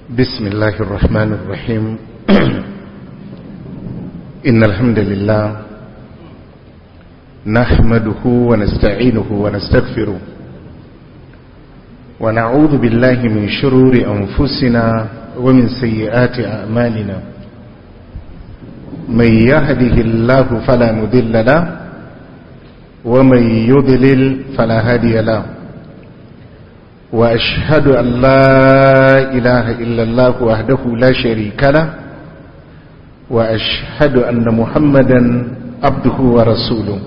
بسم الله الرحمن الرحيم إن الحمد لله نحمده ونستعينه ونستغفره ونعوذ بالله من شرور أنفسنا ومن سيئات أعمالنا من يهده الله فلا مذل له ومن يضلل فلا هادي له وأشهد أن لا إله إلا الله وحده لا شريك له وأشهد أن محمدا عبده ورسوله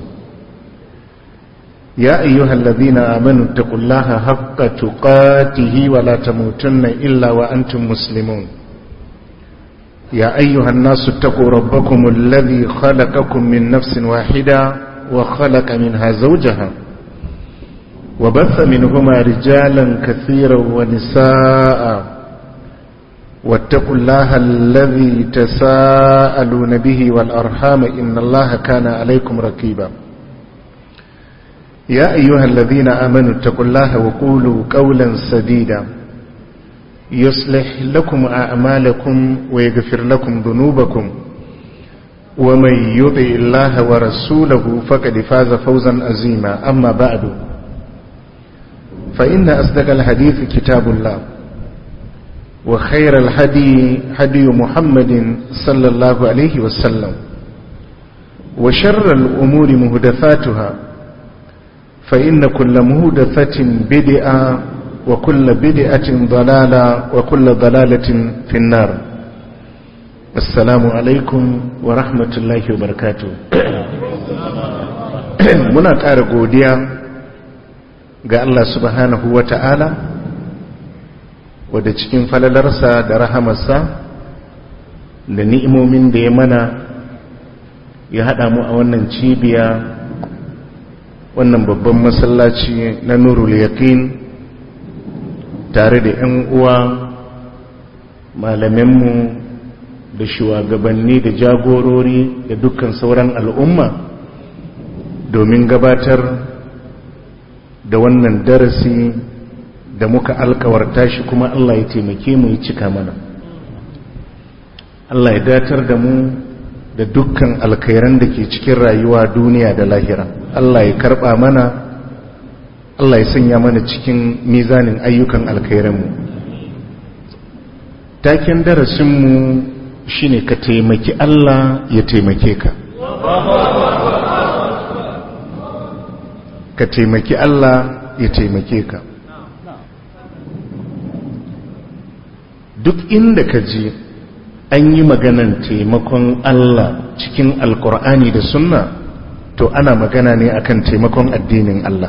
يا أيها الذين آمنوا اتقوا الله حق تقاته ولا تموتن إلا وأنتم مسلمون يا أيها الناس اتقوا ربكم الذي خلقكم من نفس واحدة وخلق منها زوجها وبث منهما رجالا كثيرا ونساء واتقوا الله الذي تساءلون به والأرحام إن الله كان عليكم ركيبا يا أيها الذين آمنوا اتقوا الله وقولوا قولا سديدا يصلح لكم أعمالكم ويغفر لكم ذنوبكم ومن يطع الله ورسوله فقد فاز فوزا عظيما أما بعد فإن أصدق الحديث كتاب الله وخير الهدي هدي محمد صلى الله عليه وسلم وشر الأمور مهدفاتها فإن كل مهدفة بدعة وكل بدعة ضلالة وكل ضلالة في النار السلام عليكم ورحمة الله وبركاته muna ƙara godiya ga Allah subhanahu wa ta'ala wadda cikin falalarsa da rahamarsa da ni'imomin da ya mana ya haɗa mu a wannan cibiya wannan babban masallaci na nurul yaqin tare da 'yan uwa malaminmu da shugabanni da jagorori da dukkan sauran al'umma domin gabatar da wannan darasi da muka alkawarta shi kuma Allah ya taimake mu ya cika mana Allah ya datar da mu da dukkan alkhairan da ke cikin rayuwa duniya da lahira Allah ya karba mana Allah ya sanya mana cikin mizanin ayyukan alkhairanmu taken darasinmu shine ka taimaki Allah ya taimake ka ka taimaki Allah ya taimake ka duk inda ka je an yi maganan taimakon Allah cikin alkur'ani da sunna to ana magana ne akan taimakon addinin Allah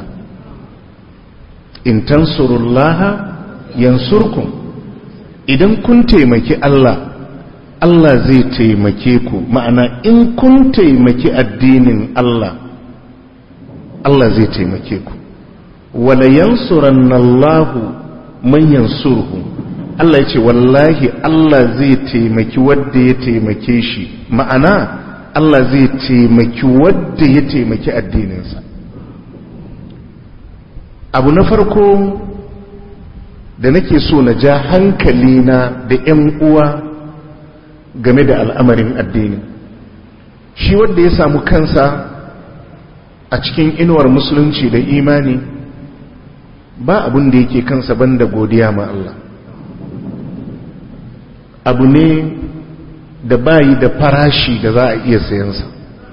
in tansurullaha yansurkum idan kun taimaki Allah Allah zai taimake ku ma'ana in kun taimaki addinin Allah Allah zai taimake ku wala yansurannallahu man yansurhu Allah ya ce wallahi Allah zai taimaki wadda ya taimake shi ma'ana Allah zai taimaki wadda ya taimaki addininsa abu na farko da nake so na ja hankali na da 'yan uwa game da al'amarin addini shi wadda ya samu kansa a cikin inuwar musulunci da imani ba abin da yake kansa banda godiya ma Allah abu ne da bayi da farashi da za a iya sayansa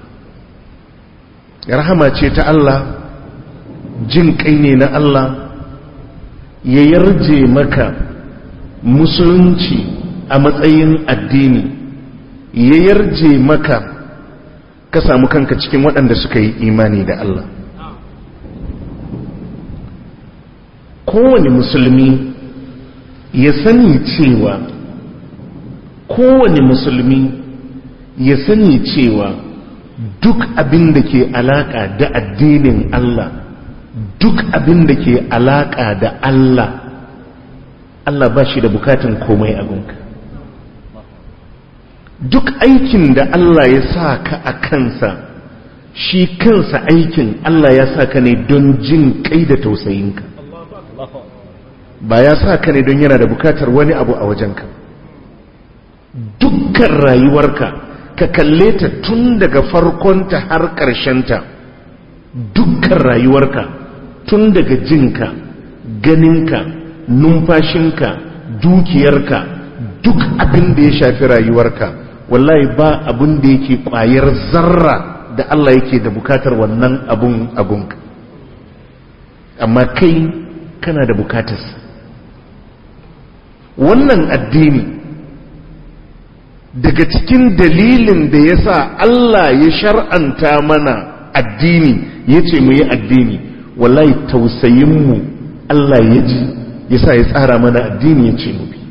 rahama ce ta Allah jin kai ne na Allah ya yarje maka musulunci a matsayin addini ya yarje maka ka samu kanka cikin waɗanda suka yi imani da Allah kowane musulmi ya sani cewa kowane musulmi ya sani cewa duk abin da ke alaƙa da addinin Allah duk abin da ke alaƙa da Allah Allah ba shi da bukatan komai abinka duk aikin da Allah ya sa ka a kansa shi kansa aikin Allah ya sa ka ne don jin kai da tausayinka ba ya sa ka ne don yana da bukatar wani abu a wajenka dukkan rayuwarka ka kalle ta tun daga farkonta har ƙarshenta dukkan rayuwarka tun daga jinka ganinka numfashinka dukiyarka duk abin da ya shafi rayuwarka wallahi ba abin da yake kwayar zarra da Allah yake da bukatar wannan abun abunka amma kai kana da bukatarsa wannan addini daga cikin dalilin da ya sa Allah ya shar'anta mana addini ya ce mu yi addini wallahi tausayinmu Allah ya ji ya sa ya tsara mana addini ya ce mu bi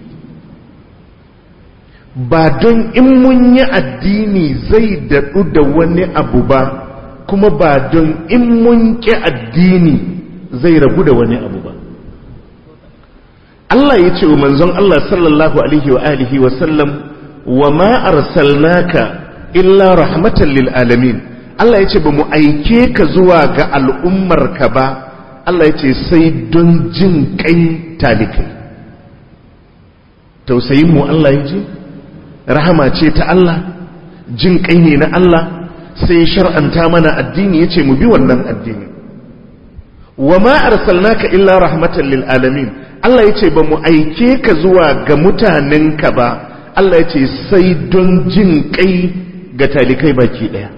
ba don in mun yi addini zai daɗu da wani abu ba kuma ba don in mun ƙi addini zai rabu da wani abu ba Allah ya ce wa manzon Allah sallallahu alaihi wa alihi wa sallam wa ma arsalnaka illa rahmatan lil alamin Allah ya ce ba mu aike ka zuwa ga al'ummar ka ba Allah ya ce sai don jin kai talikai tausayin mu Allah ya ji rahama ce ta Allah jin kai ne na Allah sai shar'anta mana addini ya ce mu bi wannan addini wa ma arsalnaka illa rahmatan lil alamin Allah ya ce ba mu aike ka zuwa ga mutanenka ba Allah ya ce sai don jin kai ga talikai baki daya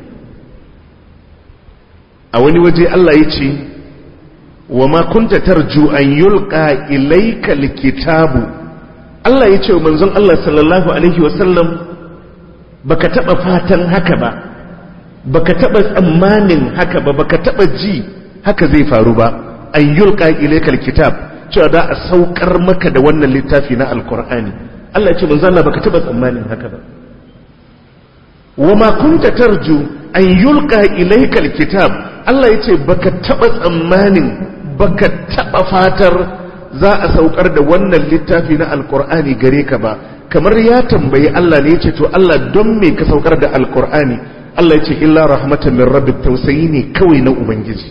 a wani waje Allah ya ce wa ma kunta tarju an yulqa ilayka alkitabu Allah ya ce wa manzon Allah sallallahu alaihi wasallam baka taba fatan haka ba baka taba tsammanin haka ba baka taba ji haka zai faru ba an yulqa ilayka alkitab cewa da a saukar maka da wannan littafi na alkur'ani Allah ya ce manzo Allah baka taba tsammanin haka ba wa ma kunta tarju an yulqa ilayka alkitab Allah ya ce baka taba tsammanin baka taba fatar za a saukar da wannan littafi na alkur'ani gare ka ba kamar ya tambayi Allah ne ya ce to Allah don me ka saukar da alkur'ani Allah ya ce illa rahmatan min rabbik tausayi ne kawai na ubangiji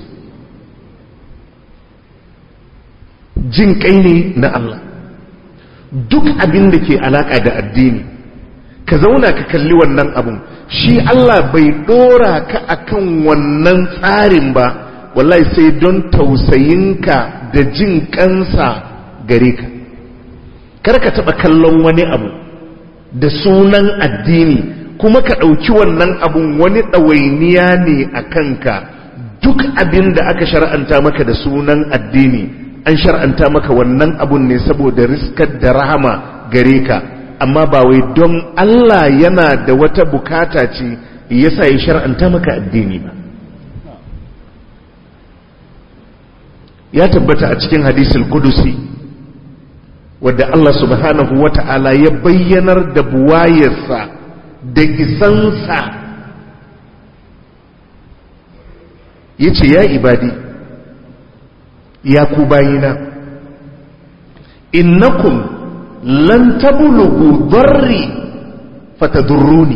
jin kai ne na Allah duk abin da ke alaka da addini ka zauna ka kalli wannan abun shi Allah bai dora ka akan wannan tsarin ba wallahi sai don tausayinka da jin kansa gare ka kar ka taba kallon wani abu da sunan addini kuma ka ɗauki wannan abun wani ɗawainiya ne a kanka duk abin da aka shar'anta maka da sunan addini an shar'anta maka wannan abun ne saboda riskar da rahama gare ka amma ba wai don Allah yana da wata bukata ce yasa ya shar'anta maka addini ba ya tabbata a cikin hadisul kudusi wadda Allah subhanahu wata'ala ya bayyanar da buwayarsa da isansa ya ce ya ibadi ya ku bayina innakum lan tablugu darri fatadurruni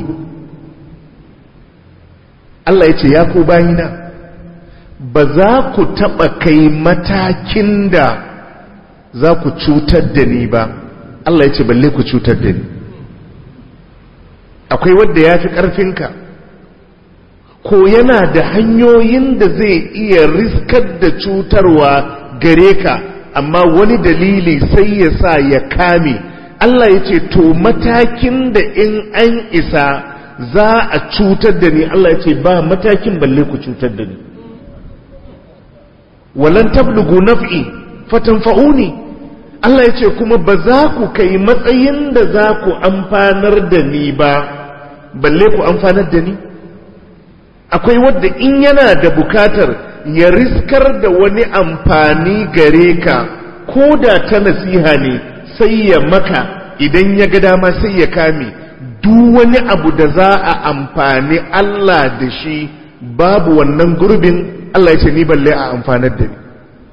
Allah ya ce ya ku bayina ba za ku taɓa kai matakin da za ku cutar da ni ba Allah ya ce balle ku cutar da ni akwai wadda ya fi ƙarfinka ko yana da hanyoyin da zai iya riskar da cutarwa gare ka amma wani dalili sai ya sa ya kame Allah ya ce to matakin da in an isa za a cutar da ni Allah ya ce ba matakin balle ku cutar da ni walan tablugu naf'i fatanfa'uni Allah ya ce kuma ba za ku kai matsayin da za ku amfanar da ni ba balle ku amfanar da ni akwai wadda in yana da bukatar ya riskar da wani amfani gare ka ko da ta nasiha ne sai ya maka idan ya ga dama sai ya kame duk wani abu da za a amfani Allah da shi babu wannan gurbin Allah ya ce ni balle a amfanar da ni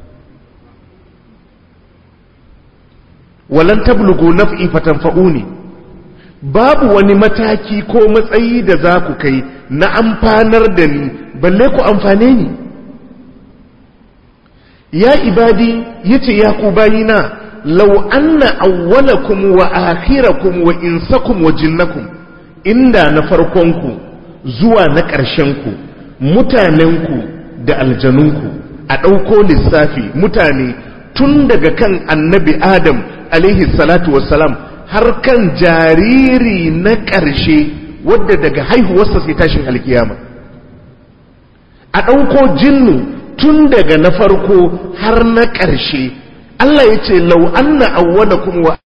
walan tablugu naf'i fatanfa'uni babu wani mataki ko matsayi da za ku kai na amfanar da ni balle ku amfane ni ya ibadi yace ya ku bayina law anna awwalakum wa akhirakum wa insakum wa jinnakum inda na farkonku zuwa na ƙarshenku mutanenku da aljanunku a ɗauko lissafi mutane tun daga kan annabi adam alaihi salatu wassalam har kan jariri na ƙarshe wadda daga haihuwarsa sai tashin alkiyama a ɗauko jinnu tun daga na farko har na ƙarshe Allah ya ce lau anna awwalakum wa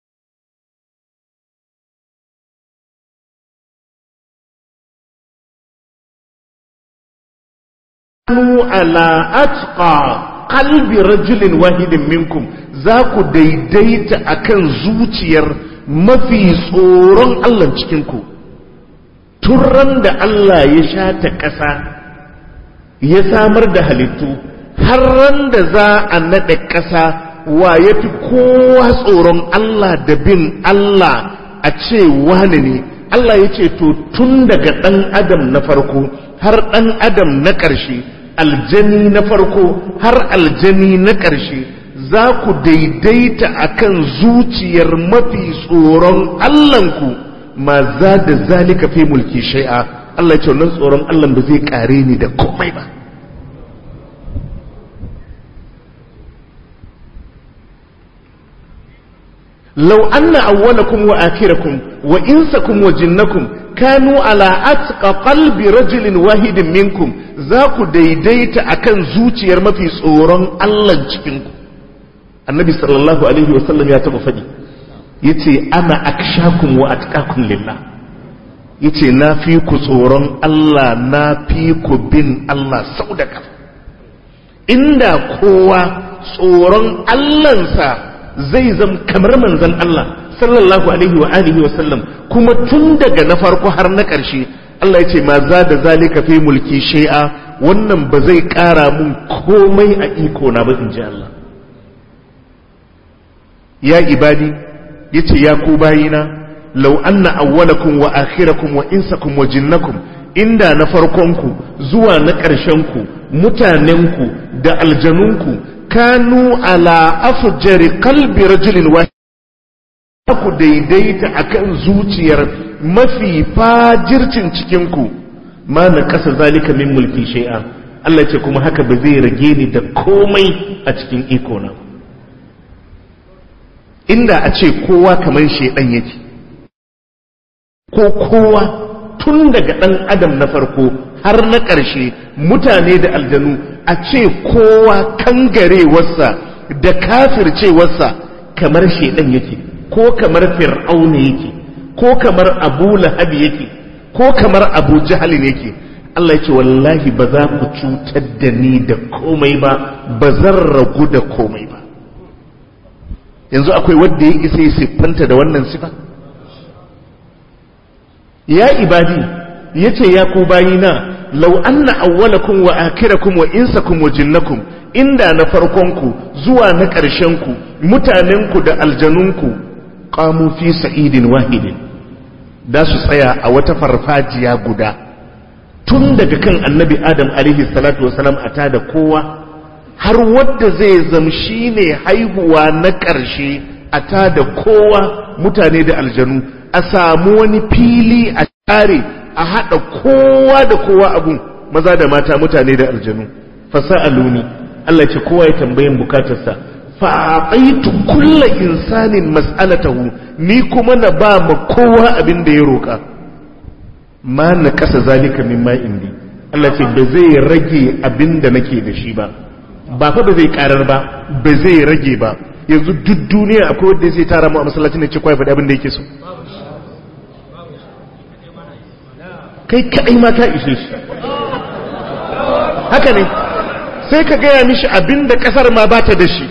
ala atqa qalbi rajulin wahidin minkum za ku daidaita akan zuciyar mafi tsoron Allah cikinku turran da Allah ya shata ƙasa ya samar da halittu har ran da za a naɗe ƙasa wa ya fi kowa tsoron Allah da bin Allah a ce wane ne Allah ya ce to tun daga ɗan adam na farko har ɗan adam na ƙarshe aljani na farko har aljani na ƙarshe za ku daidaita akan zuciyar mafi tsoron Allahnku ma za da zalika fi mulki shai'a Allah ya ce wannan tsoron Allah ba zai kare ni da komai ba لو أن أولكم وآخركم وإنسكم وجنكم كانوا على أتقى قلب رجل واحد منكم ذاك ديديت أكن زوتي يرمى في صوران الله جكنكم النبي صلى الله عليه وسلم يتبع فدي يتي أنا أكشاكم وأتقاكم لله yace na fi ku tsoron Allah na fi ku bin Allah sau da kafa inda kowa tsoron Allahnsa zai zam kamar manzan Allah sallallahu alaihi wa alihi wa sallam kuma tun daga na farko har na ƙarshe Allah ya ce ma za da zalika fi mulki shay'a wannan ba zai ƙara mun komai a iko na ba in ji Allah ya ibadi yace ya ku bayina law anna awwalakum wa akhirakum wa insakum wa jinnakum inda na farkonku zuwa na ƙarshenku mutanenku da aljanunku kanu ala afjari qalbi rajulin wahid ku daidaita akan zuciyar mafi fajircin cikinku ma na kasa zalika min mulki shay'a Allah ce kuma haka ba zai rage ni da komai a cikin iko na inda a ce kowa kamar shedan yake ko kowa tun daga dan adam na farko har na ƙarshe mutane da aljanu a ce kowa kangarewarsa da kafircewarsa kamar shedan yake ko kamar fir'auna yake ko kamar abu lahabi yake ko kamar abu jahalin yake Allah yake wallahi ba za ku cutar da ni da komai ba ba zan ragu da komai ba yanzu akwai wanda ya isa ya siffanta da wannan sifa ya ibadi yace ya ku bayina lau anna awwalakum wa akhirakum wa insakum wa jinnakum inda na farkonku zuwa na ƙarshenku mutanenku da aljanunku qamu fi sa'idin wahidin da su tsaya a wata farfajiya guda tun daga kan annabi adam alaihi salatu wasalam a tada kowa har wadda zai zam shine haihuwa na ƙarshe a tada kowa mutane da aljanu a samu wani fili a tare a haɗa kowa da kowa abun maza da mata mutane da aljanu fasa'aluni Allah ce kowa ya tambayin bukatarsa fa'aqaitu kulla insanin mas'alatahu ni kuma na ba ma kowa abin da ya roka ma na kasa zalika mimma indi Allah ce ba zai rage abin da nake da shi ba ba fa ba zai karar ba ba zai rage ba yanzu duk duniya akwai wanda zai tara mu a masallacin da ce kowa ya faɗi abin da yake so kai kaɗai ma ka ishe shi haka ne sai ka gaya mishi abin da ƙasar ma ba ta da shi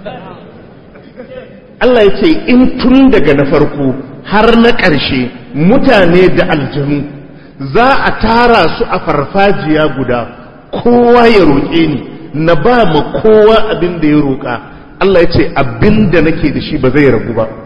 Allah ya ce in tun daga na farko har na ƙarshe mutane da aljanu za a tara su a farfajiya guda kowa ya roƙe ni na ba ma kowa abin da ya roƙa Allah ya ce abin da nake da shi ba zai ragu ba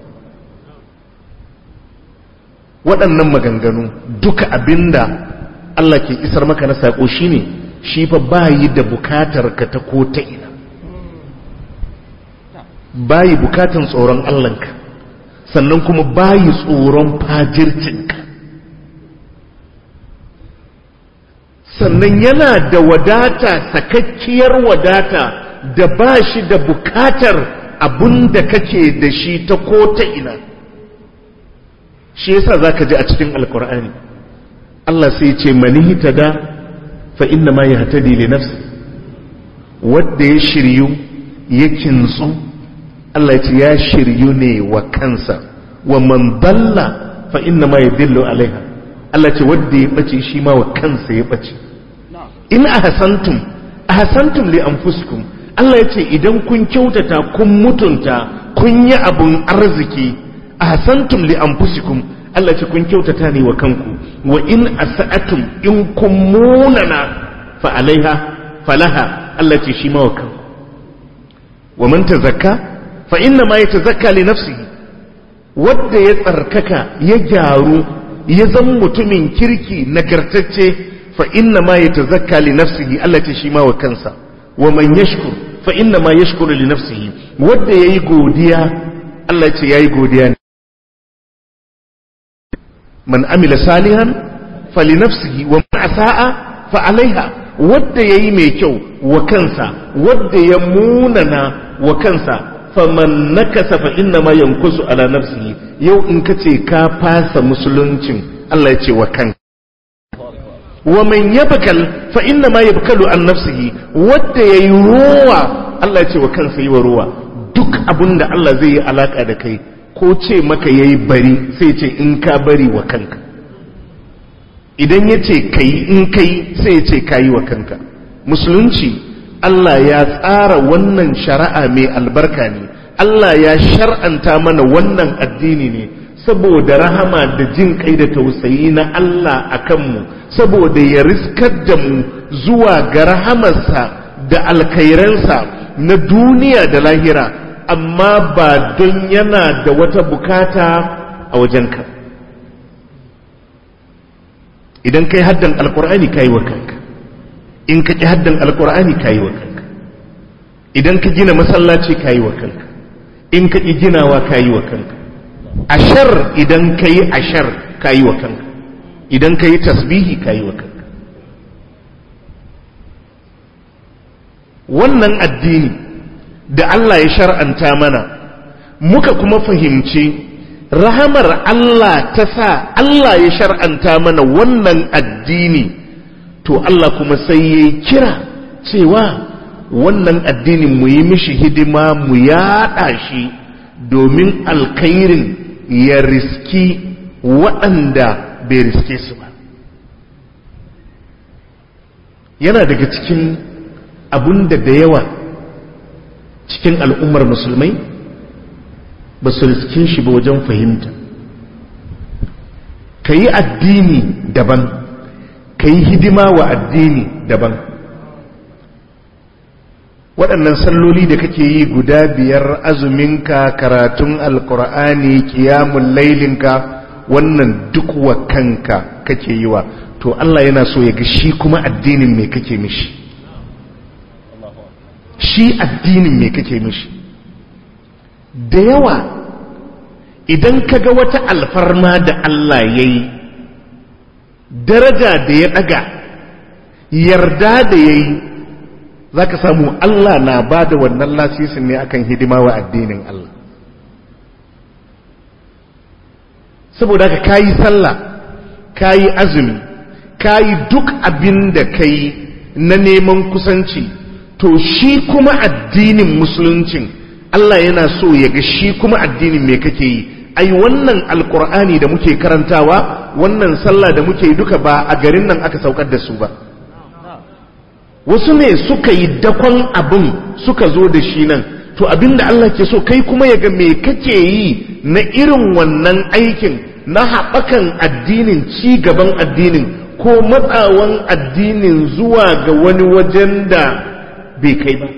waɗannan maganganu duka abin da Allah ke isar maka na saƙo shine shi fa bayi da bukatar ka ta ko ta ina bayi bukatan tsoron Allahnka sannan kuma bayi tsoron fajircinka sannan yana da wadata sakakkiyar wadata da ba shi da bukatar abun da kake da shi ta ko ta ina shi yasa za ka ji a cikin alkur'ani Allah sai ce mani da fa inna ma ya hatadi li nafsi wadda ya shiryu ya kintsu Allah ya ce ya shiryu ne wa kansa wa man dalla fa inna ma yadillu alaiha Allah ce wadda ya bace shi ma wa kansa ya bace in ahsantum ahsantum li anfusikum Allah ya ce idan kun kyautata kun mutunta kun yi abun arziki ahsantum li anfusikum Allah ce kun kyautata ne wa kanku wa in asa'atum in kun munana fa alaiha falaha Allah ce shi ma wa kanku wa man tazakka fa inna ma yatazakka li nafsihi wanda ya tsarkaka ya gyaru ya zan mutumin kirki nagartacce fa inna ma yatazakka li nafsihi Allah ce shi ma wa kansa wa man yashkur fa inna ma yashkuru li nafsihi wanda yayi godiya Allah ce yayi godiya ne man amila salihan fali nafsihi wa man asa'a fa alaiha wanda yayi mai kyau wa kansa wanda ya munana wa kansa faman nakasa fa inna ma yankusu ala nafsihi yau in kace ka fasa musuluncin Allah ya ce wa kanka wa man yabkal fa inna ma yabkalu an nafsihi wanda yayi ruwa Allah ya ce wa kansa yi wa ruwa duk abinda Allah zai yi alaka da kai ko ce maka yayi bari sai ce in ka bari wa kanka idan ya ce kai in kai sai ya ce kayi wa kanka musulunci Allah ya tsara wannan shari'a mai albarka ne Allah ya shar'anta mana wannan addini ne saboda rahama da jin kai da tausayi na Allah a kanmu saboda ya riskar da mu zuwa ga rahamarsa da alkairansa na duniya da lahira amma ba don yana da wata bukata a wajenka idan kai haddan alkur'ani ka yi wa kanka in ka ƙi haddan alkur'ani ka yi wa kanka idan ka gina masallaci ka yi wa kanka in ka ƙi ginawa ka yi wa kanka ashar idan ka yi ashar ka yi wa kanka idan ka yi tasbihi ka yi wa kanka wannan addini da Allah ya shar'anta mana muka kuma fahimci rahamar Allah ta sa Allah ya shar'anta mana wannan addini to Allah kuma sai ya kira cewa wannan addinin mu yi mishi hidima mu yaɗa shi domin alkhairin ya riski waɗanda bai riske su ba yana daga cikin abun da da yawa cikin al'ummar musulmai ba su riske shi ba wajen fahimta ka yi addini daban ka yi hidima wa addini daban waɗannan salloli da kake yi guda biyar azuminka karatun alkur'ani kiyamun lailinka wannan duk wa kanka kake yi wa to Allah yana so ya ga shi kuma addinin me kake mishi shi addinin me kake mishi da yawa idan ka ga wata alfarma da Allah ya yi daraja da ya ɗaga yarda da ya yi za ka samu Allah na ba da wannan lasisin ne akan hidima wa addinin Allah saboda ka kayi sallah kayi azumi kayi duk abin da ka yi na neman kusanci to shi kuma addinin musuluncin Allah yana so ya ga shi kuma addinin me kake yi ai wannan alkur'ani da muke karantawa wannan sallah da muke yi duka ba a garin nan aka saukar da su ba wasu ne suka yi dakon abin suka zo da shi nan to abin da Allah ke so kai kuma ya ga me kake yi na irin wannan aikin na haɓakan addinin ci gaban addinin ko matsawan addinin zuwa ga wani wajen da bai kai ba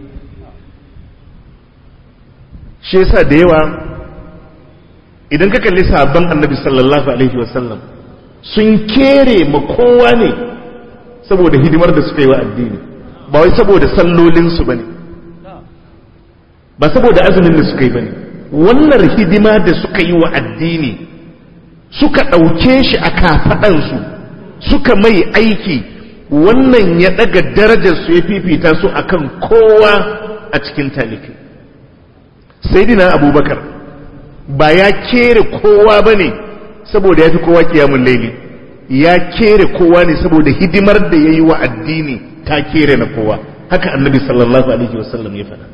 shi yasa da yawa idan ka kalli sabon annabi sallallahu alaihi wasallam sun kere ma kowa ne saboda hidimar da suka yi wa addini ba wai saboda sallolinsu ba ne ba saboda azumin da suka yi bane wannan hidima da suka yi wa addini suka ɗauke shi a kafaɗansu suka mai aiki wannan ya ɗaga darajarsu ya fifita su akan kowa a cikin taliki sai abubakar ba ya kere kowa ba ne saboda ya fi kowa kiyamun laili ya kere kowa ne saboda hidimar da ya yi wa addini ta kere na kowa haka annabi sallallahu alaihi wasallam ya faɗa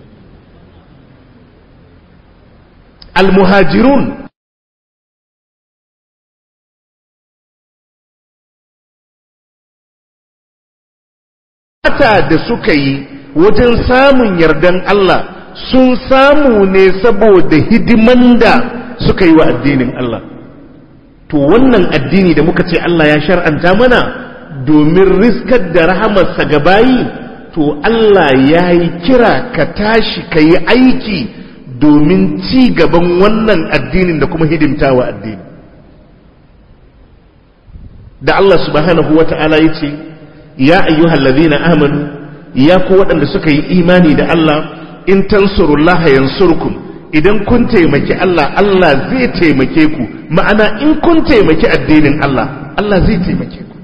almuhajirun da suka yi wajen samun yardan Allah sun samu ne saboda hidiman da suka yi wa addinin Allah to wannan addini da muka ce Allah ya shar'anta mana domin riskar da rahamarsa ga bayi to Allah ya yi kira ka tashi ka yi aiki domin ci gaban wannan addinin da kuma hidimta wa addini da Allah subhanahu wa ta'ala ya ce ya ayyuhallazina amanu ya ku waɗanda suka yi imani da Allah in tansurullaha yansurkum idan kun taimaki Allah Allah zai taimake ku ma'ana in kun taimaki addinin Allah Allah zai taimake ku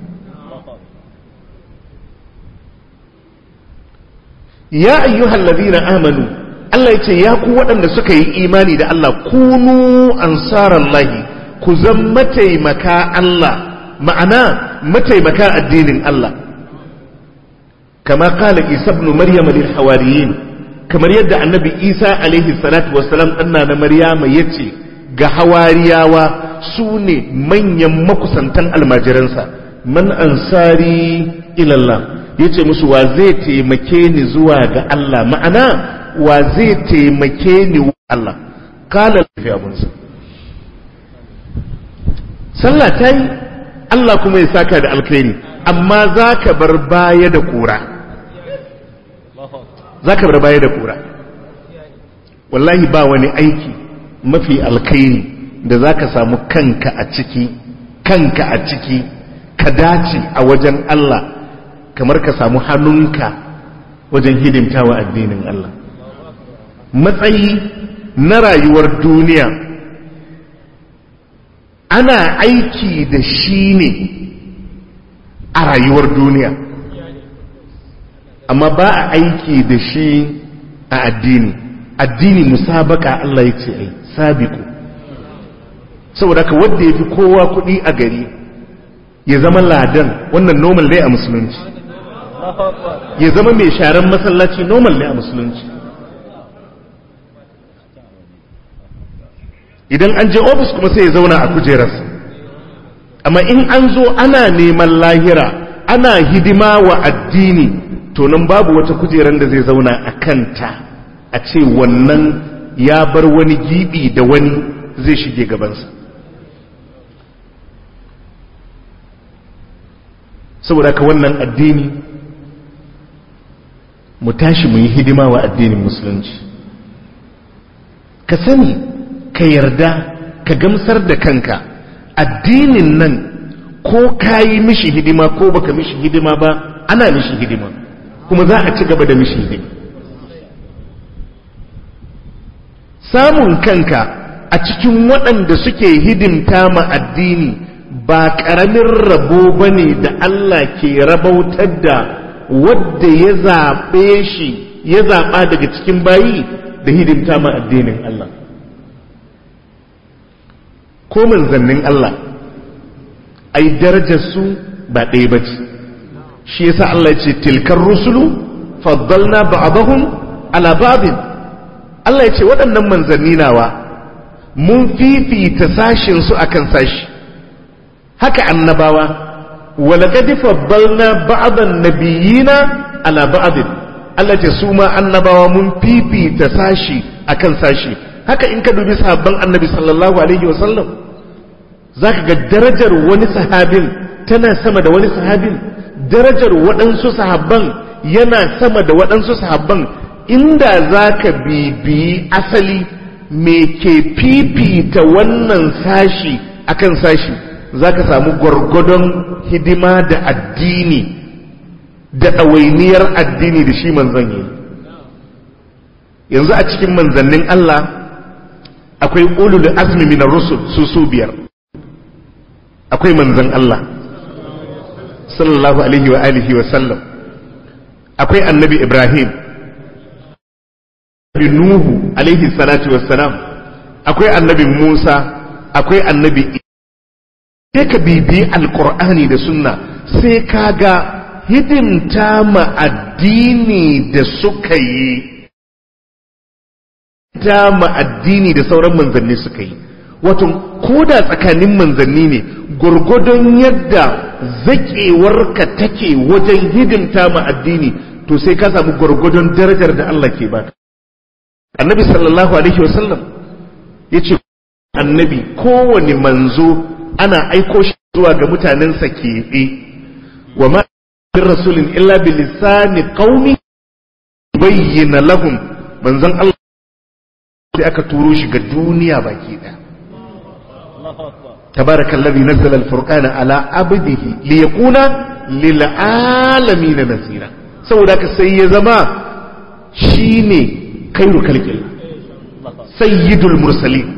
ya ayyuhal ladina amanu Allah ya ce ya ku waɗanda suka yi imani da Allah kunu ansarallahi ku zan mataimaka Allah ma'ana mataimaka addinin Allah kama kala isa ibn maryam lil hawariyin kamar yadda annabi isa alaihi salatu wassalam ɗanna na maryama ya ce ga hawariyawa su ne manyan makusantan almajiransa man ansari ilallah ya ce musu wa zai taimake ni zuwa ga Allah ma'ana wa zai taimake ni wa Allah kala lafi abunsa sallah ta yi Allah kuma ya saka da alkhairi amma za ka bar baya da kura za ka bar baya da kura wallahi ba wani aiki mafi alkhairi da za ka samu kanka a ciki kanka a ciki ka dace a wajen Allah kamar ka samu hannunka wajen hidimta wa addinin Allah matsayi na rayuwar duniya ana aiki da shi ne a rayuwar duniya amma ba a aiki da shi a addini addini musabaka Allah ya ce ai sabiku saboda ka wanda ya fi kowa kuɗi a gari ya zama ladan wannan normal ne a musulunci ya zama mai sharan masallaci normal ne a musulunci idan an je ofis kuma sai ya zauna a kujerarsa amma in an zo ana neman lahira ana hidima wa addini to nan babu wata kujerar da zai zauna a kanta a ce wannan ya bar wani gibi da wani zai shige gabansa saboda ka wannan addini mu tashi mu yi hidima wa addinin musulunci ka sani ka yarda ka gamsar da kanka addinin nan ko ka yi mishi hidima ko baka mishi hidima ba ana mishi hidima kuma za a ci gaba da mishi hidima samun kanka a cikin waɗanda suke hidimta ma addini ba ƙaramin rabo ba ne da Allah ke rabautar da wadda ya zaɓe shi ya zaɓa daga cikin bayi da hidimta ma addinin Allah ko manzannin Allah ai darajarsu ba ɗaya ba ce shi yasa Allah ya ce tilkar rusulu faddalna ba'dahum ala ba'din Allah ya ce waɗannan manzanni nawa mun fifita sashin su akan sashi haka annabawa walaqad faddalna ba'dan nabiyina ala ba'din Allah ya ce su ma annabawa mun fifita sashi akan sashi haka in ka dubi sahabban annabi sallallahu alaihi wasallam za ka ga darajar wani sahabin tana sama da wani sahabin darajar waɗansu sahabban yana sama da waɗansu sahabban inda za ka bibiyi asali me ke fifita wannan sashi akan sashi za ka samu gwargwadon hidima da addini da ɗawainiyar addini da shi manzon yi yanzu a cikin manzannin Allah akwai ulul azmi min rusul su su biyar akwai manzan Allah sallallahu alaihi wa alihi wa sallam akwai annabi Ibrahim annabi Nuhu alaihi salatu wassalam akwai annabi Musa akwai annabi sai ka bibi alkur'ani da sunna sai ka ga hidimta ma addini da suka yi ta ma addini da sauran manzanni suka yi wato ko da tsakanin manzanni ne gwargwadon yadda zaƙewarka take wajen hidimta ma addini to sai ka samu gwargwadon darajar da Allah ke baka annabi sallallahu alaihi wasallam ya ce annabi kowane manzo ana aiko shi zuwa ga mutanensa keɓe wa ma rasulin illa bi lisani qaumi bayyana lahum manzon Allah sai aka turo shi ga duniya baki ɗaya tabarakallazi nazzala al-furqana ala abdihi liyakuna lil alamin nasira saboda haka sai ya zama shine khairu khalqillah sayyidul mursalin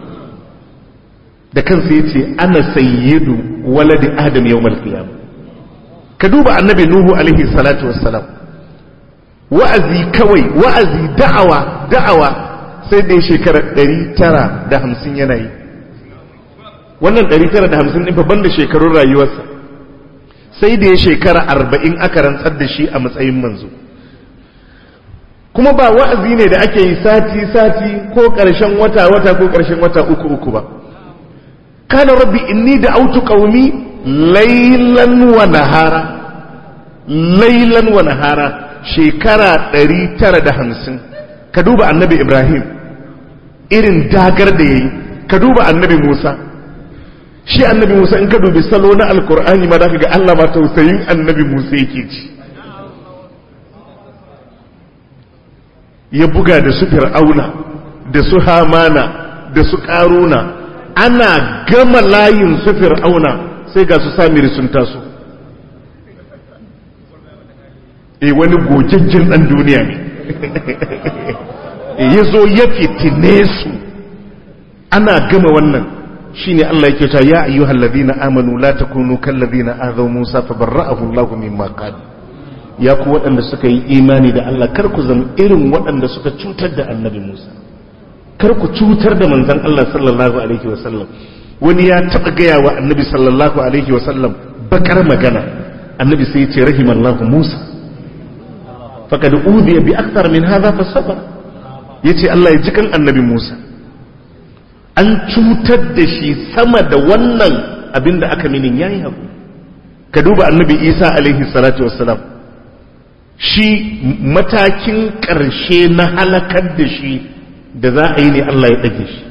da kansa yace ana sayyidu waladi adam yawmal qiyamah ka duba annabi nuhu alaihi salatu wassalam wa'azi kawai wa'azi da'awa da'awa sai da shekara 950 yana yi wannan 950 ɗin babban da shekarun rayuwarsa sai da ya shekara 40 aka rantsar da shi a matsayin manzo kuma ba wa'azi ne da ake yi sati-sati ko ƙarshen wata-wata ko ƙarshen wata uku-uku ba kana rabbi inni da autu ƙaumi lailan wa nahara lailan wa nahara shekara 950 ka duba annabi ibrahim irin dagar da ya yi ka duba annabi musa shi annabi musa in ka dubi salo na alkur'ani ma da ga allah ma tausayin annabi musa yake ci ya buga da su fir'auna da su hamana da su karuna ana gama layin su fir'auna sai ga su samiri sun taso e wani gojejjin dan duniya ne ya zo ya fitine su ana gama wannan shine Allah yake cewa ya ayyuhal ladina amanu la takunu kal ladina azaw Musa fabarra'ahu Allah mimma qalu ya ku waɗanda suka yi imani da Allah kar ku zama irin waɗanda suka cutar da annabi Musa kar ku cutar da manzon Allah sallallahu alaihi wasallam wani ya taɓa gaya wa annabi sallallahu alaihi wasallam bakar magana annabi sai ya ce rahimallahu Musa faqad udiya bi akthar min hadha fasabar yace Allah ya jikan annabi Musa an cutar da shi sama da wannan abin da aka minin yayi haku ka duba annabi Isa alaihi salatu wassalam shi matakin ƙarshe na halakar da shi da za a yi ne Allah ya ɗage shi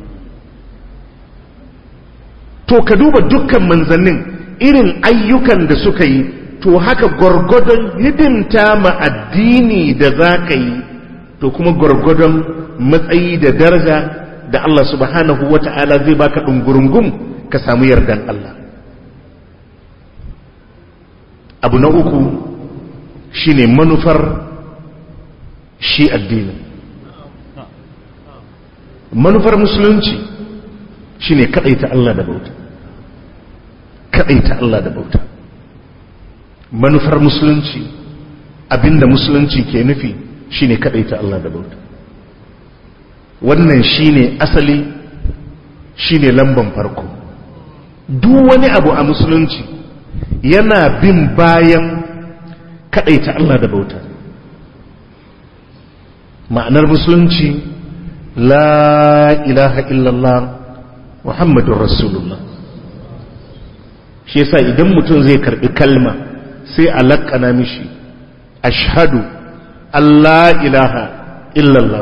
to ka duba dukkan manzannin irin ayyukan da suka yi to haka gwargwadon hidimta ma addini da za ka yi to kuma gwargwadon matsayi da daraja da Allah subhanahu wa ta'ala zai baka ɗungurungum ka samu yardan Allah abu na uku shine manufar shi addini manufar musulunci shine kadaita Allah da bauta kadaita Allah da bauta manufar musulunci abinda musulunci ke nufi shine kadaita Allah da bauta wannan shine asali shine lamban farko duk wani abu a musulunci yana bin bayan kadaita Allah da bauta ma'anar musulunci la ilaha illallah muhammadun rasulullah shi yasa idan mutum zai karbi kalma sai a laƙana mishi ashhadu Allah ilaha illallah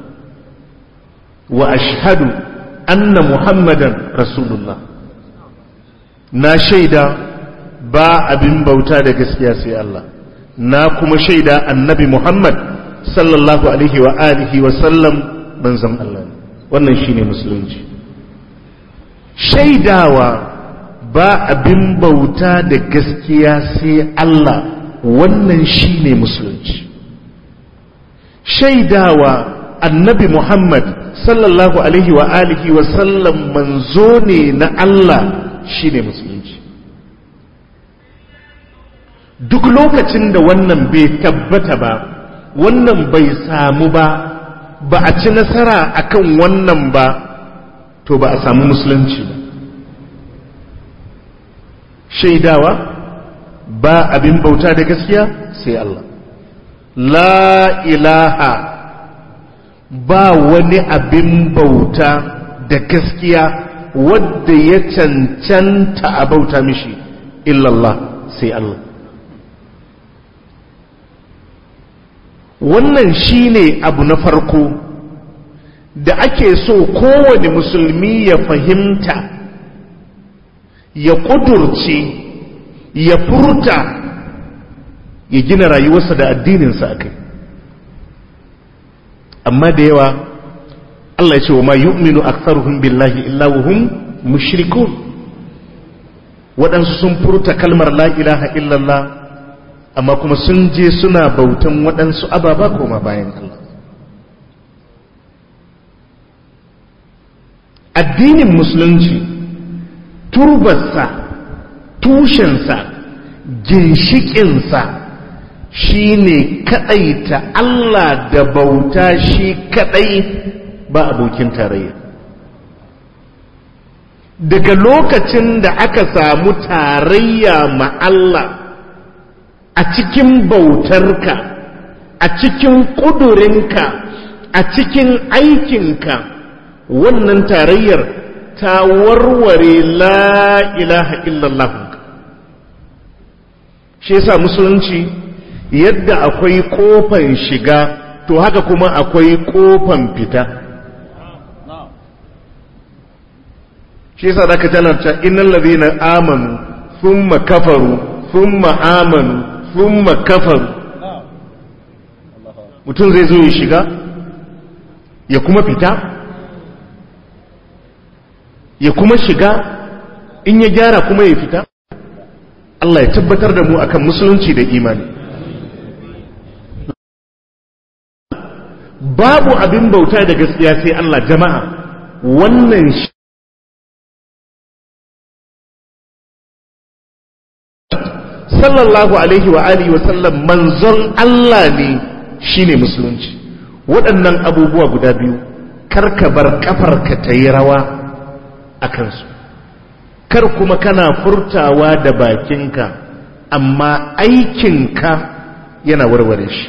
wa ashhadu anna muhammadan rasulullah na shaida ba abin bauta da gaskiya sai Allah na kuma shaida annabi Muhammad sallallahu alaihi wa alihi wa sallam manzon Allah wannan shine musulunci shaidawa ba abin bauta da gaskiya sai Allah wannan shine musulunci shaidawa annabi Muhammad sallallahu alaihi wa alihi wa sallam manzo ne na Allah shine musulunci duk lokacin da wannan bai tabbata ba wannan bai samu ba ba a ci nasara akan wannan ba to ba a samu musulunci ba shaidawa ba abin bauta da gaskiya sai Allah la ilaha ba wani abin bauta da gaskiya wadda ya cancanta a bauta mishi illallah sai Allah wannan shine abu na farko da ake so kowane musulmi ya fahimta ya ƙudurce ya furta ya gina rayuwarsa da addininsa a kai amma da yawa Allah ya ce wa ma yu'minu aktharuhum billahi illa wa hum mushrikun waɗansu sun furta kalmar la ilaha illallah amma kuma sun je suna bautan waɗansu ababa koma bayan Allah addinin musulunci turbarsa tushensa ginshikinsa shi ne kaɗaita Allah da bauta shi kaɗai ba abokin tarayya daga lokacin da aka samu tarayya ma Allah a cikin bautarka a cikin ƙudurinka a cikin aikinka wannan tarayyar ta warware la ilaha illallah shi yasa musulunci yadda akwai kofan shiga to haka kuma akwai kofan fita shi yasa da ka talarta innal ladina amanu thumma kafaru thumma amanu thumma kafaru mutum zai zo ya shiga ya kuma fita ya kuma shiga in ya gyara kuma ya fita Allah ya tabbatar da mu akan musulunci da imani babu abin bauta da gaskiya sai Allah jama'a wannan shi sallallahu alaihi wa alihi wa sallam manzon Allah ne shine musulunci waɗannan abubuwa guda biyu karka bar kafarka ta yi rawa a kansu kar kuma kana furtawa da bakinka amma aikinka yana warware shi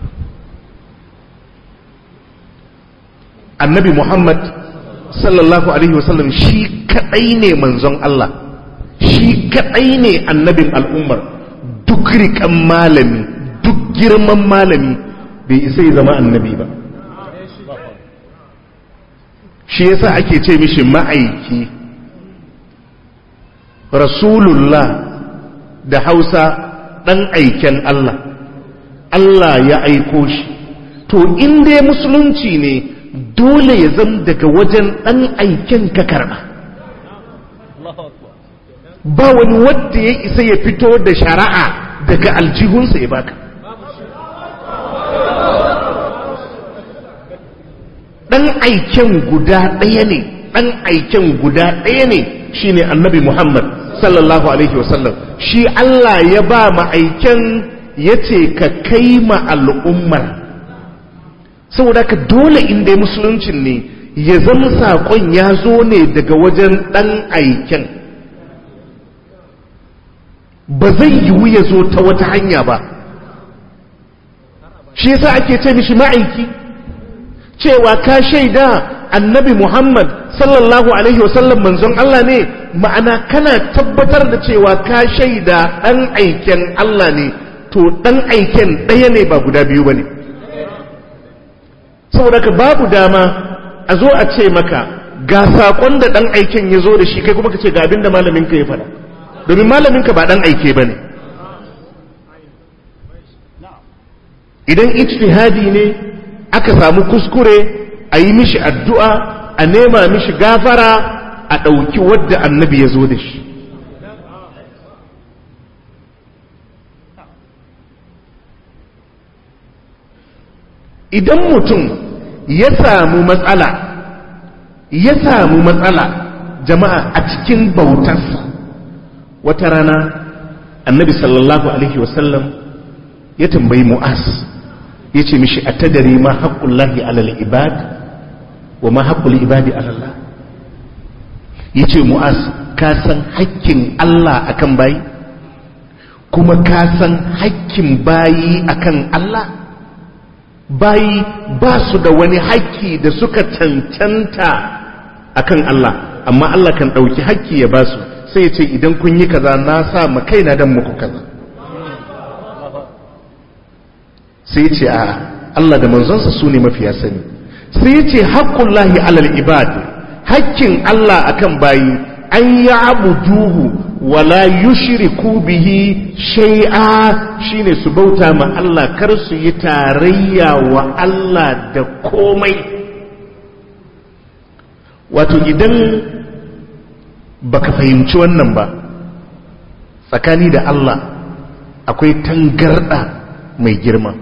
annabi muhammad sallallahu alaihi wasallam shi kadai ne manzon Allah shi kadai ne annabin al'ummar duk rikan malami duk girman malami bai isa ya zama annabi ba shi yasa ake ce mishi ma'aiki rasulullah da hausa ɗan aiken Allah Allah ya aiko shi to in dai musulunci ne dole ya zama daga wajen ɗan aiken ka karɓa ba wani wadda ya isa ya fito da shari'a daga aljihunsa ya baka ɗan aiken guda ɗaya ne ɗan aiken guda ɗaya ne shine annabi Muhammad sallallahu alaihi wasallam shi Allah ya ba ma'aiken ya ce ka kai ma al'ummar saboda ka dole inda musuluncin ne ya zama saƙon ya zo ne daga wajen ɗan aiken ba zai yiwu ya zo ta wata hanya ba shi yasa ake ce mishi ma'aiki cewa ka shaida annabi Muhammad sallallahu alaihi wasallam manzon Allah ne ma'ana kana tabbatar da cewa ka shaida ɗan aiken Allah ne to ɗan aiken ɗaya ne ba guda biyu ba ne saboda ka babu dama a zo a ce maka ga saƙon da ɗan aiken ya zo da shi kai kuma ka ce ga abin da malaminka ya faɗa domin malaminka ba ɗan aike ba ne idan ijtihadi ne aka samu kuskure a yi mishi addu'a a nema mishi gafara a ɗauki wadda annabi ya zo da shi idan mutum ya samu matsala ya samu matsala jama'a a cikin bautarsa wata rana annabi sallallahu alaihi wasallam ya tambayi mu'az ya ce mishi a tadari ma haƙƙullahi alal ibad wa ma haƙƙul ibadi alallah ya ce mu'az ka san haƙƙin Allah akan bayi kuma ka san haƙƙin bayi akan Allah bayi ba su da wani haƙƙi da suka cancanta akan Allah amma Allah kan ɗauki haƙƙi ya ba su sai ce idan kun yi kaza na sa ma kaina dan muku kaza sai ce a Allah da manzonsa su ne mafiya sani sai ce haƙƙullahi alal ibad haƙƙin Allah akan bayi an ya abuduhu wala yushriku bihi shay'a shine su bauta ma Allah kar su yi tarayya wa Allah da komai wato idan baka fahimci wannan ba tsakani da Allah akwai tangarda mai girma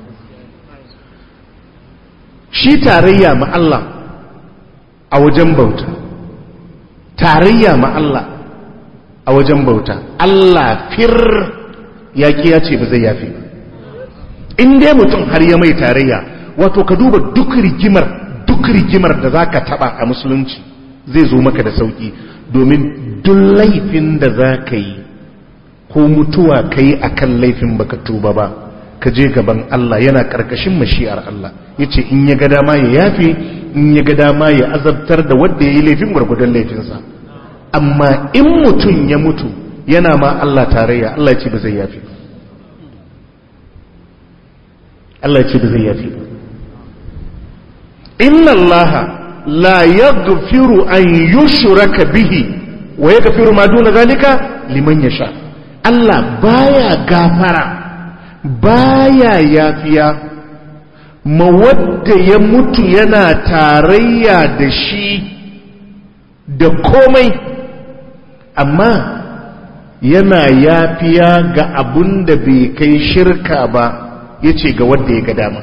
shi tarayya ma Allah a wajen bauta tarayya ma Allah a wajen bauta Allah fir ya ya ce ba zai yafi ba in dai mutum har ya mai tarayya wato ka duba duk rigimar duk rigimar da za ka taba a musulunci zai zo maka da sauki domin duk laifin da za ka yi ko mutuwa ka yi a kan laifin baka tuba ba ka je gaban Allah yana ƙarƙashin mashi'ar Allah ya ce in ya ga dama ya yafe in ya ga dama ya azabtar da wadda ya yi laifin gwargwadon laifinsa amma in mutum ya mutu yana ma Allah tarayya Allah ya ce ba zai yafe Allah ya ce ba zai yafe ba inna Allah la yaghfiru an yushraka bihi wa yaghfiru ma duna zalika liman yasha Allah baya gafara baya yafiya ma wadda ya mutu yana tarayya da shi da komai amma yana yafiya ga abun da bai kai shirka ba ya ce ga wadda ya ga dama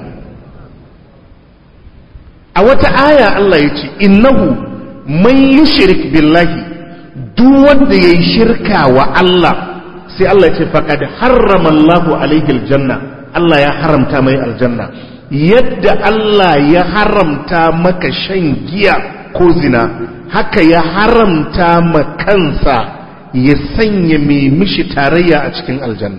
a wata aya Allah ya ce innahu man yi shirik billahi duk wanda ya yi shirka wa Allah sai Allah ya ce faƙad harrama Allahu alaihi aljanna Allah ya haramta mai aljanna yadda Allah ya haramta maka shan giya ko zina haka ya haramta ma kansa ya sanya mai mishi tarayya a cikin aljanna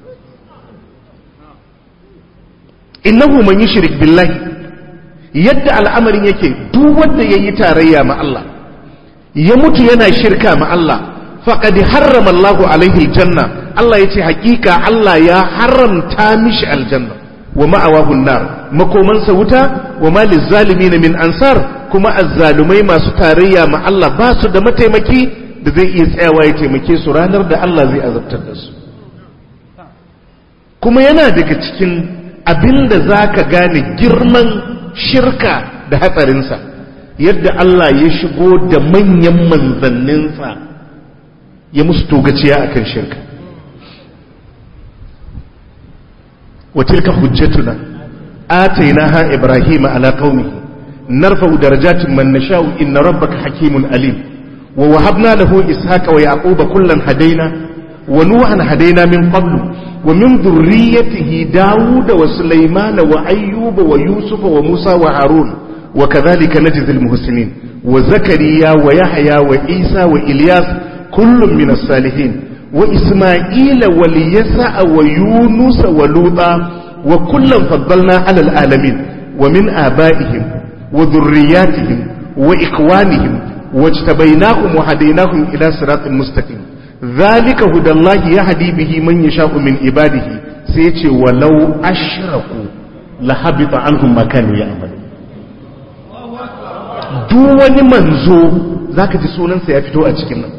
innahu man yushrik billahi yadda al'amarin yake duk wanda yayi tarayya ma Allah ya mutu yana shirka ma Allah faqad harrama Allahu alaihi aljanna Allah yace hakika Allah ya haramta mishi aljanna wa ma'awahu nar makomansa wuta wa ma lizalimin min ansar kuma azzalumai masu tarayya ma Allah ba su da mataimaki da zai iya tsayawa ya taimake su ranar da Allah zai azabtar da su kuma yana daga cikin abinda zaka gane girman shirka da hatsarinsa yadda Allah ya shigo da manyan manzanninsa ya musu togaciya akan shirka وتلك حجتنا آتيناها إبراهيم على قومه نرفع درجات من نشاء إن ربك حكيم أليم ووهبنا له إسحاق ويعقوب كلا هدينا ونوحا هدينا من قبل ومن ذريته داود وسليمان وأيوب ويوسف وموسى وهارون وكذلك نجزي المحسنين وزكريا ويحيى وعيسى وإلياس كل من الصالحين وإسماعيل وليسع ويونس ولوطا وكلا فضلنا على العالمين ومن آبائهم وذرياتهم وإخوانهم واجتبيناهم وهديناهم إلى صراط مستقيم ذلك هدى الله يهدي به من يشاء من عباده سيتي ولو أشركوا لحبط عنهم ما كانوا يعملون duk wani manzo zaka ji sunansa ya fito a cikin nan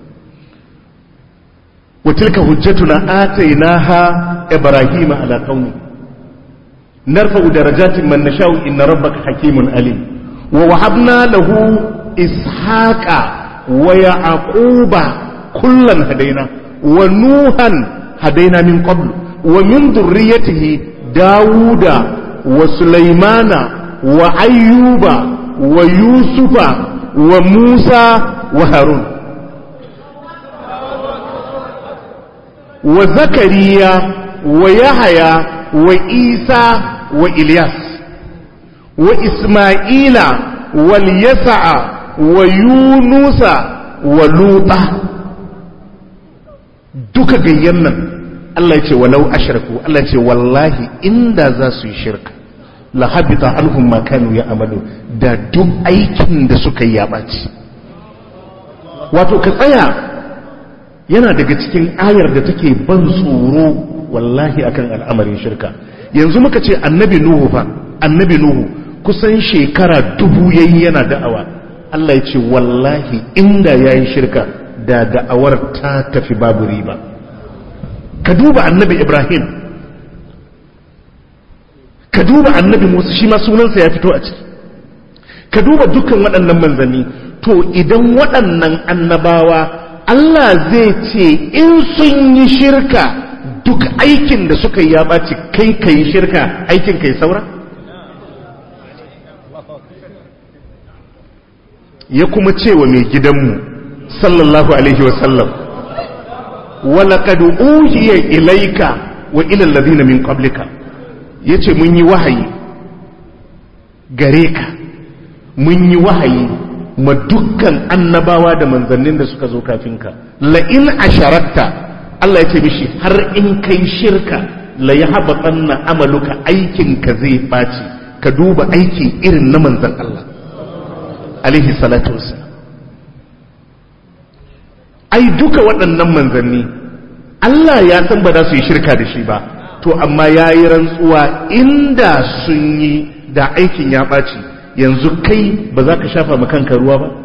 وتلك حجتنا آتيناها إبراهيم على قومه نرفع درجات من نشاء إن ربك حكيم أليم ووهبنا له إسحاق ويعقوب كلا هدينا ونوحا هدينا من قبل ومن ذريته داود وسليمان wa ayyuba wa yusufa wa musa wa harun wa zakariya wa yahaya wa isa wa ilyas wa isma'ila wal yasa'a wa yunusa wa luta duka gayyan nan Allah ya ce walau ashraku Allah ya ce wallahi inda za su yi shirka la habita anhum ma kanu ya'malu da duk aikin da suka yi ya baci wato ka tsaya yana daga cikin ayar da take ban tsoro wallahi akan al'amarin shirka yanzu muka ce annabi nuhu fa annabi nuhu kusan shekara dubu yayi yana da'awa Allah ya ce wallahi inda yayi shirka da da'awar ta tafi babu riba ka duba annabi ibrahim ka duba annabi musa shi ma sunansa ya fito a ciki ka duba dukkan waɗannan manzanni to idan waɗannan annabawa Allah zai ce in sun yi shirka duk aikin da suka yi ya ɓaci kai ka yi shirka aikin ka yi saura ya kuma ce wa mai gidanmu sallallahu alaihi wasallam walaƙad uhiya ilaika wa ilal ladina min qablika yace mun yi wahayi gare ka mun yi wahayi ma dukkan annabawa da manzannin da suka zo kafin ka la in asharakta Allah ya ce mishi har in kai shirka la yahbatanna amaluka aikin ka zai baci ka duba aiki irin na manzan Allah alaihi salatu wassalam ai duka waɗannan manzanni Allah ya san ba za su yi shirka da shi ba to amma ya yi rantsuwa inda sun yi da aikin ya ɓaci yanzu kai ba za ka shafa kanka ruwa ba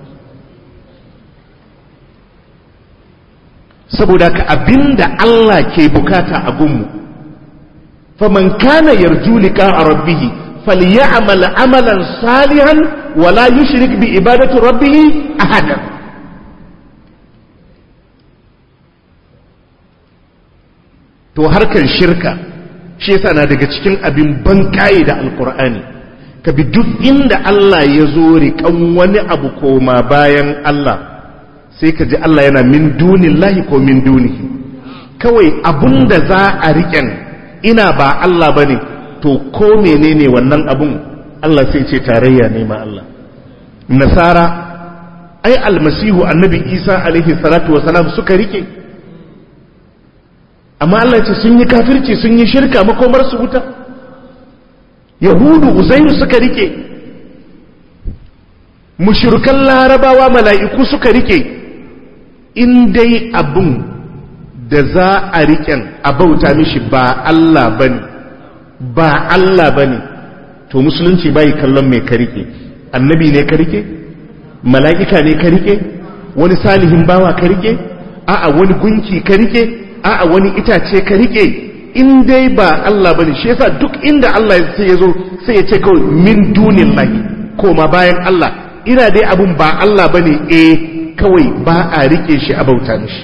saboda ka abinda Allah ke bukata a gunmu faman kana yarju liqa rabbihi falyamal amalan salihan wala yushrik bi ibadati rabbih ahadan to harkar shirka shi yasa na daga cikin abin ban kaye da alkur'ani ka bi duk inda Allah ya zo riƙan wani abu koma bayan Allah sai ka ji Allah yana min dunin lahi ko min dunihi kawai abun da za a riƙen ina ba Allah ba ne to ko menene wannan abun Allah sai ce tarayya ne ma Allah nasara ai almasihu annabi isa alaihi salatu wasalam suka rike amma Allah ce sun yi kafirci sun yi shirka makomar su wuta yahudu uzairu suka rike mushrikan larabawa mala'iku suka rike in dai abun da za a riƙen a bauta mishi ba Allah bane ba Allah bane to musulunci bai kallon mai ka rike annabi ne ka rike mala'ika ne ka rike wani salihin bawa ka rike a'a wani gunki ka rike a'a wani itace ka rike in dai ba Allah bane shi yasa duk inda Allah sai ya zo sai ya ce kawai min dunin lahi koma bayan Allah ina dai abun ba Allah bane eh kawai ba a rike shi a bauta mishi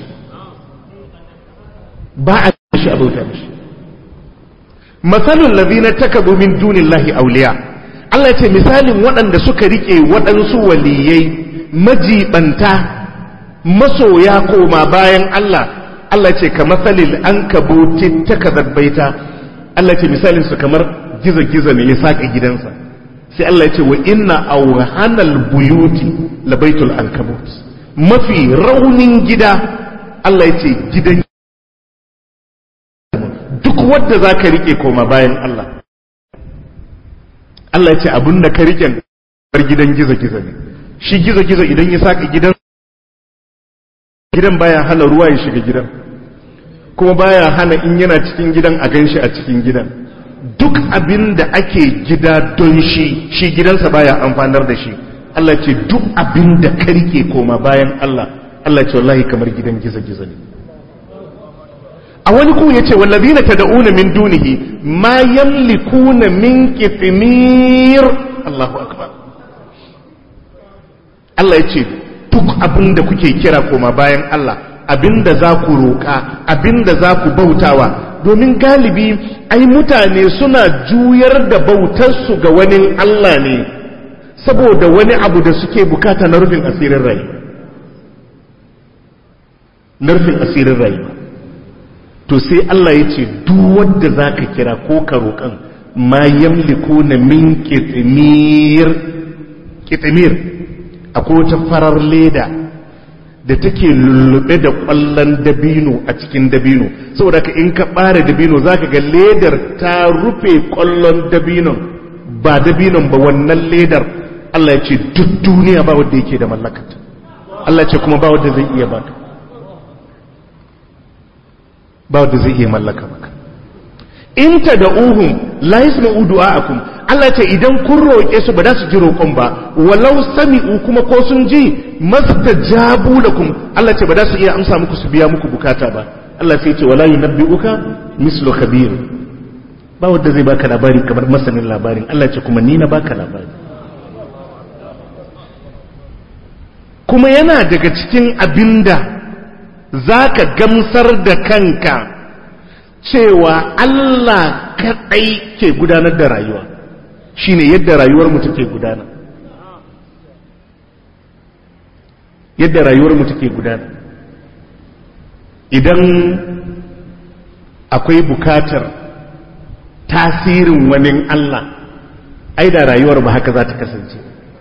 ba a rike shi a bauta mishi masalul ladina takabu min dunillahi awliya Allah ya ce misalin waɗanda suka rike waɗansu waliyai majibanta masoya koma bayan Allah Allah ce ka matsalil an kabuti ta baita Allah ce misalin su kamar giza-giza ne ya saƙa gidansa sai Allah ce wa inna awhanal buyuti labaitul ankabut mafi raunin gida Allah ce gidan duk wadda za ka rike koma bayan Allah Allah ce abin da ka riken gidan giza-giza ne shi giza-giza idan ya saƙa gidan gidan baya hana ruwa ya shiga gidan kuma baya hana in yana cikin gidan a ganshi a cikin gidan duk abin da ake gida don shi shi gidansa baya amfanar da shi Allah ce duk abin da ka rike koma bayan Allah Allah ce wallahi kamar gidan giza-giza ne a wani ku ya ce wallazina tad'una min dunihi ma yamlikuna min qitmir Allahu akbar Allah ya ce duk abin da kuke kira koma bayan Allah abin da za ku roƙa abin da za ku bautawa domin galibi ai mutane suna juyar da bautarsu ga wani Allah ne saboda wani abu da suke bukata na rufin asirin rayuwa na rufin asirin rayuwa to sai Allah ya ce duk wanda za ka kira ko ka roƙan ma yamliku na min kitimir kitimir akwai wata farar leda da take lullube da ƙwallon dabino a cikin dabino saboda ka in ka ɓare dabino za ka ga ledar ta rufe ƙwallon dabinon ba dabinon ba wannan ledar Allah ya ce duk duniya ba wanda yake da mallakata Allah ya ce kuma ba wanda zai iya baka ba wanda zai iya mallaka maka in ta da uhun la yasma'u du'a'akum Allah ce idan kun roƙe su ba za su ji roƙon ba walau sami'u kuma ko sun ji mastajabu lakum Allah ce ba za su iya amsa muku su biya muku bukata ba Allah sai ce wala yunabbi'uka mislu khabir ba wanda zai baka labari kamar masanin labarin Allah ce kuma ni na baka labari kuma yana daga cikin abinda za ka gamsar da kanka cewa Allah kaɗai ke gudanar da rayuwa shine yadda rayuwar mu take gudana yadda rayuwar mu take gudana idan akwai bukatar tasirin wani Allah ai da rayuwar ba haka za ta kasance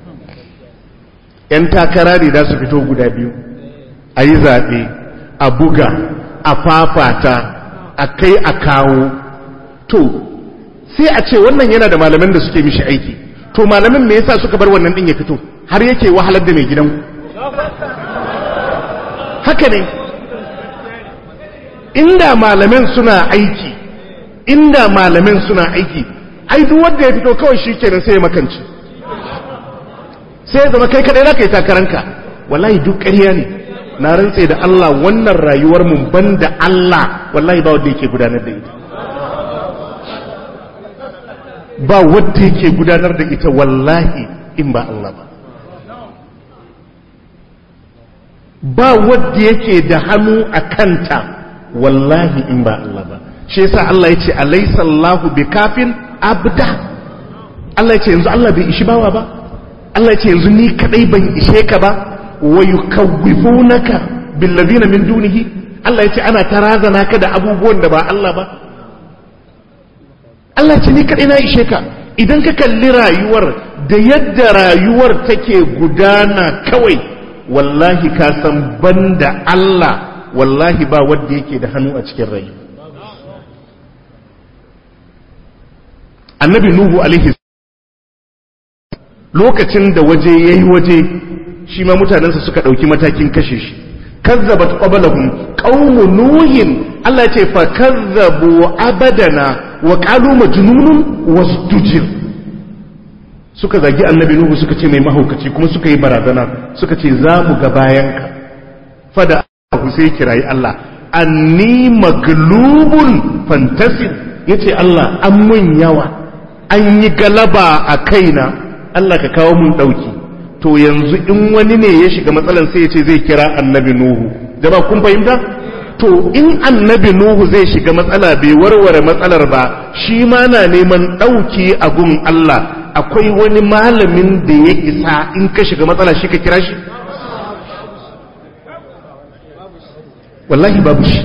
‘yan takara ne za su fito guda biyu a yi zaɓe a buga a fafata a kai a kawo to sai a ce wannan yana da malaman da suke mishi aiki to malamin me yasa suka bar wannan din ya fito har yake wahalar da mai gidan haka ne inda malamin suna aiki inda malamin suna aiki ai duk wanda ya fito kawai shikenan sai ya makanci sai ya zama kai kadai zaka yi takaranka wallahi duk ƙarya ne na rantse da Allah wannan rayuwar mun banda Allah wallahi ba wanda yake gudanar da ita ba wanda yake gudanar da ita wallahi in ba Allah ba ba wanda yake da hannu a kanta wallahi in ba Allah ba shi yasa Allah ya ce alaysa Allahu bikafin abda Allah ya ce yanzu Allah bai ishi bawa ba Allah ya ce yanzu ni kadai ban ishe ka ba wa yukawwifunaka billazina min dunihi Allah ya ce ana tarazana ka da abubuwan da ba Allah ba Allah ce ni kadai na ishe ka idan ka kalli rayuwar da yadda rayuwar take gudana kawai wallahi ka san banda Allah wallahi ba wanda yake da hannu a cikin rayu annabi nuhu alaihi lokacin da waje yayi waje shi ma mutanensa suka ɗauki matakin kashe shi kazzabat qablahum qaumu nuhin Allah ce fa kazzabu abadana wa qalu majnunun wasdujir suka zagi annabi nuhu suka ce mai mahaukaci kuma suka yi barazana suka ce za mu ga bayanka fada ku sai kirayi Allah anni maglubun fantasir yace Allah an mun yawa an yi galaba a kaina Allah ka kawo mun dauki to yanzu in wani ne ya shiga matsalan sai ya ce zai kira annabi nuhu jama kun fahimta to in annabi nuhu zai shiga matsala bai warware matsalar ba shi ma na neman ɗauki a gun Allah akwai wani malamin da ya isa in ka shiga matsala shi ka kira shi wallahi babu shi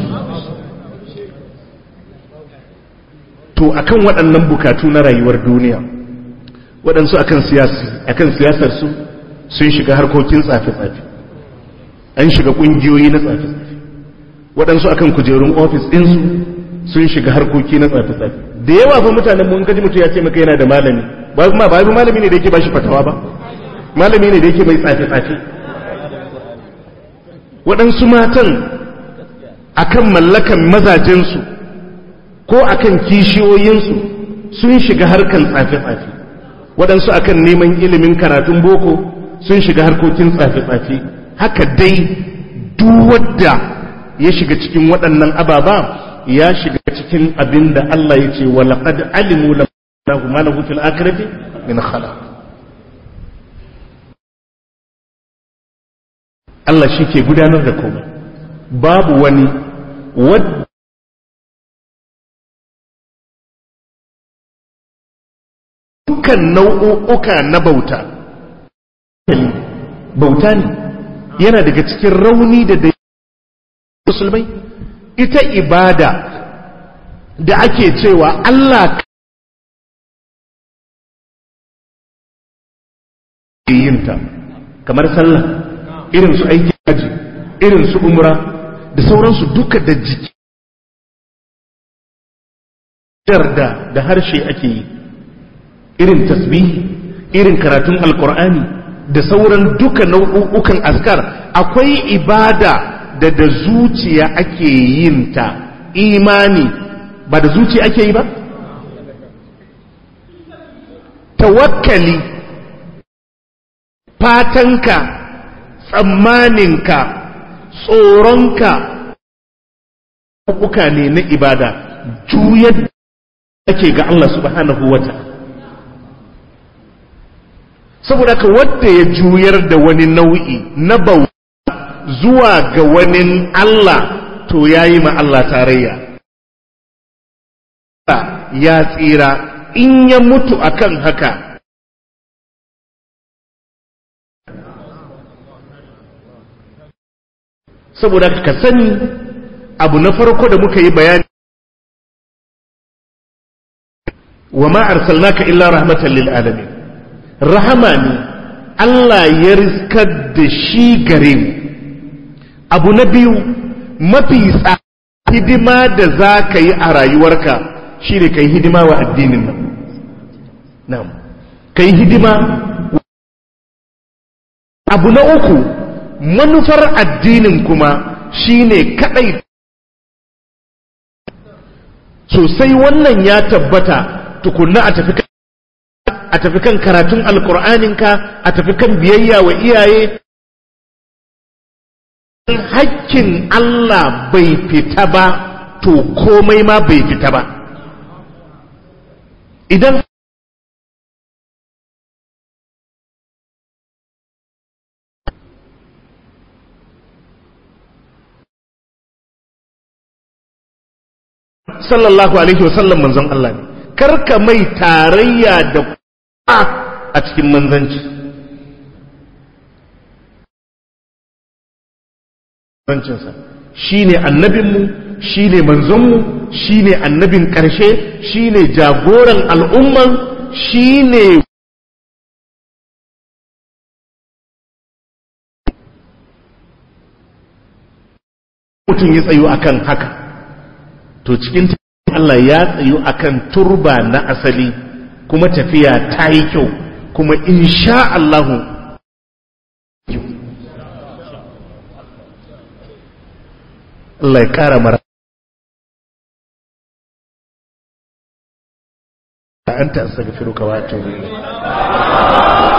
to akan waɗannan bukatu na rayuwar duniya waɗansu akan siyasar su sun shiga harkokin tsafe-tsafe an shiga ƙungiyoyi na tsafe-tsafe waɗansu akan kujerun ofis ɗinsu sun shiga harkoki na tsafe-tsafe da yawa fa mutanen mun gaji mutum ya ce maka yana da malami ba kuma ba malami ne da yake ba shi fatawa ba malami ne da yake mai tsafe-tsafe waɗansu matan akan mallakan mazajensu ko akan kishiyoyinsu sun shiga harkan tsafe-tsafe waɗansu akan neman ilimin karatun boko sun shiga harkokin tsafe-tsafe haka dai duk wadda ya shiga cikin waɗannan ababa ya shiga cikin abin da Allah ya ce wa laqad alimu lahu ma lahu fil akhirati min khalaq Allah shi ke gudanar da komai babu wani wadda dukkan nau'uka na bauta bauta ne yana daga cikin rauni da da musulmai ita ibada da ake cewa Allah yinta kamar sallah irin su aiki haji irin su umra da sauransu duka da jiki da da harshe ake yi irin tasbihi irin karatun alkur'ani da sauran duka nau'ukan askar akwai ibada da da zuciya ake yin ta imani ba da zuciya ake yi ba tawakkali fatanka tsammaninka tsoronka nau'uka ne na ibada juyar ake ga Allah subhanahu wa ta'ala saboda ka wadda ya juyar da wani nau'i na bauta zuwa ga wani Allah to ya yi ma Allah tarayya ya tsira in ya mutu akan haka saboda ka sani abu na farko da muka yi bayani wa ma arsalnaka illa rahmatan lil alamin rahama ne Allah ya riskar da shi gare mu abu na biyu mafi hidima da za ka yi a rayuwarka shi ne ka yi hidima wa addinin nan na'am ka yi hidima abu na uku manufar addinin kuma shi ne kaɗai sosai wannan ya tabbata tukunna a tafi a tafi kan karatun alkur'aninka a tafi kan biyayya wa iyaye hakkin Allah bai fita ba to komai ma bai fita ba idan sallallahu alaihi wasallam manzon Allah ne karka mai tarayya da a cikin manzanci manzancinsa shi ne annabinmu shi ne manzonmu shi ne annabin ƙarshe shi ne jagoran al'umman shi ne mutum ya tsayo akan haka to cikin Allah ya tsayu akan turba na asali kuma tafiya ta yi kyau kuma insha Allahu Allah ya kara mara anta astaghfiruka wa atubu ilayk